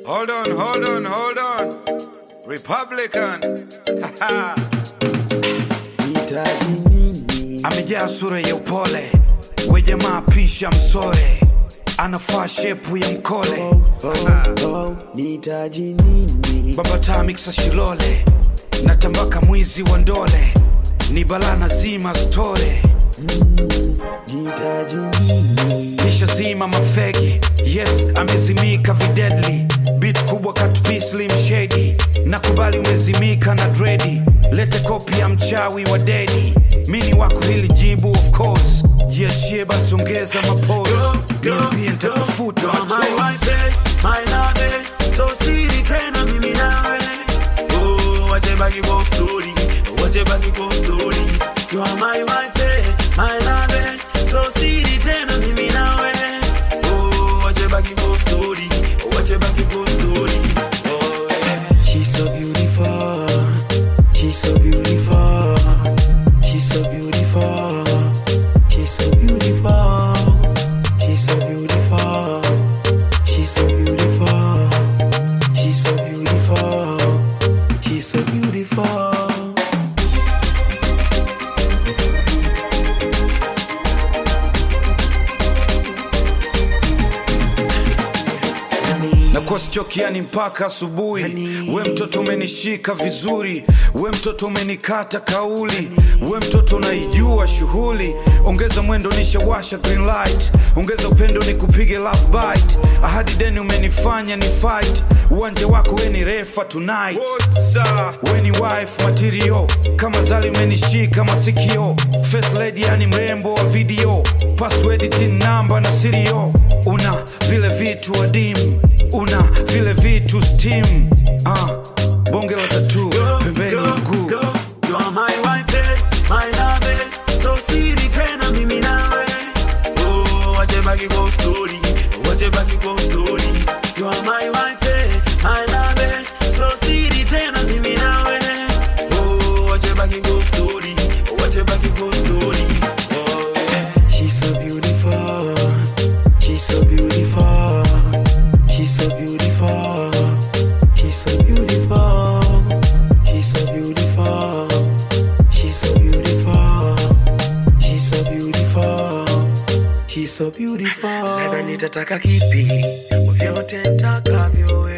Hold on, hold on, hold on. Republican. Nitaji nini? Amejaa sura ya upole, we jamaa pisha msore, anafaa shepu ya mkole. Oh, oh, nitaji nini? Baba Tamiksa Shilole, natambaka mwizi wa ndole, ni balana zima store. Nitaji nini? Nishazima mafegi, yes amezimika videdli, bit kubwa katpislim shedi, nakubali umezimika na dredi, lete kopi ya mchawi wa dedi, mini wako hili jibu of course, jiachie basi ongeza mapose, niambie nitakufuta machozi. She's so beautiful. She's so beautiful. She's so beautiful. She's so beautiful. She's so beautiful. She's so beautiful. She's so beautiful. She's so beautiful. na kuwa sichokiani mpaka asubuhi. We mtoto umenishika vizuri, we mtoto umenikata kauli, we mtoto unaijua shughuli. Ongeza mwendo nishawasha green light, ongeza upendo ni kupige love bite. Ahadi deni umenifanya ni fight, uwanja wako we ni refa tonight. We ni wife material, kama zali umenishika masikio. First lady yani mrembo wa video, password tin namba na sirio. Una vile vitu adimu una vile vitu steam ah, bonge la tatu pembeni mguu She's so beautiful. She's so beautiful. She's so beautiful. She's so beautiful. She's so beautiful. She's so beautiful. She's so beautiful. She's so beautiful. Dada nitataka kipi? Vyote nitakavyo wewe.